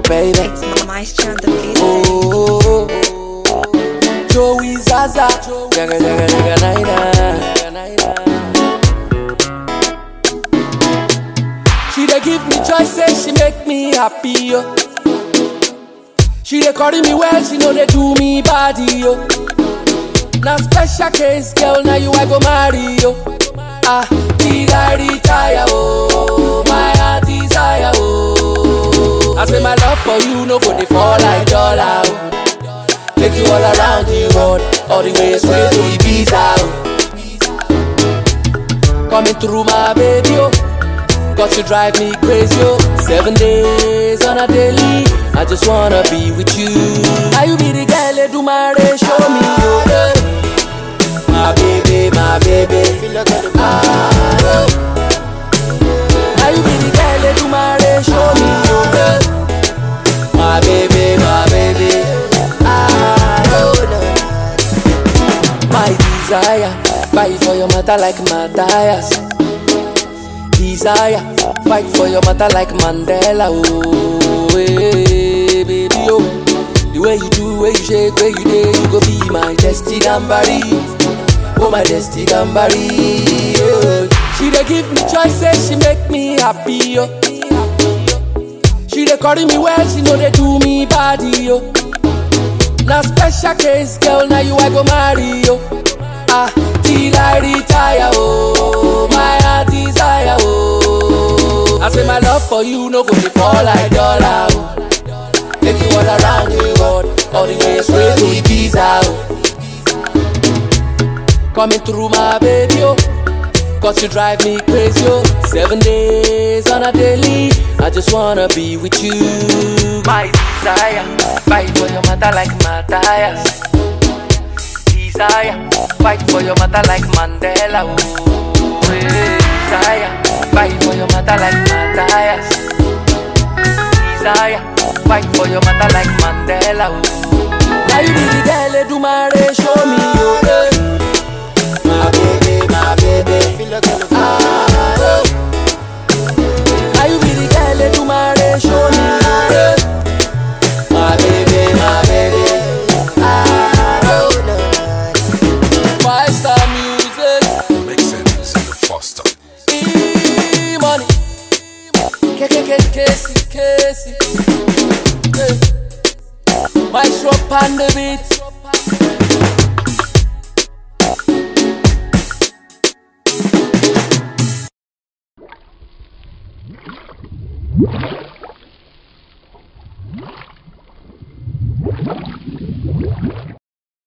baby. It's Maestro on the beat. Oh, Joey Zaza, jaga jaga jaga naina. She dey give me choices, she make me happy yo. She dey carry me well, she know they do me body yo. Now special case, girl, now you I go marry yo. Ah, till I retire oh, my heart desire oh. I say my love for you no go dey fall like dollar oh. Take you all around the world, all the way straight to Ibiza oh. Coming through my baby oh. Cause you drive me crazy, oh Seven days on a daily I just wanna be with you Now you be the girl, that do my race, show me, oh yeah. My baby, my baby ah, oh. Now you be the girl, that do my race, show me, oh yeah. My baby, my baby ah, oh, My desire Fight for your matter like Matthias desire. Fight for your matter like Mandela. Oh, hey, baby, oh. The way you do, way you shake, way you day, you go be my destiny gambari. Oh, my destiny gambari. Oh. She dey give me choices, she make me happy. Oh. She dey carry me well, she know they do me body. Oh. Now special case, girl, now you I go marry. Oh. Ah, till I retire, oh, my heart desire, oh. I say my love for you no go dey fall like dollar, oh. Take you all around the world, all the way straight to Ibiza, oh. Coming through my baby, oh. Cause you drive me crazy, oh. Seven days on a daily, I just wanna be with you. My desire, fight for your matter like Matthias desire. Fight for your matter like Mandela. Oh, hey, desire. Fight for your matter like Matthias. Desire. Fight for your matter like Mandela. Oh. Now you be the girl, that do my race, show me your way. My baby, my baby. Ah, oh. Now you be the girl, that do my race, show me your way. My baby, my baby. Ah, oh. Five star music, Make sense in the foster. e money. K K K Casey Casey. Hey. My shop on the beat.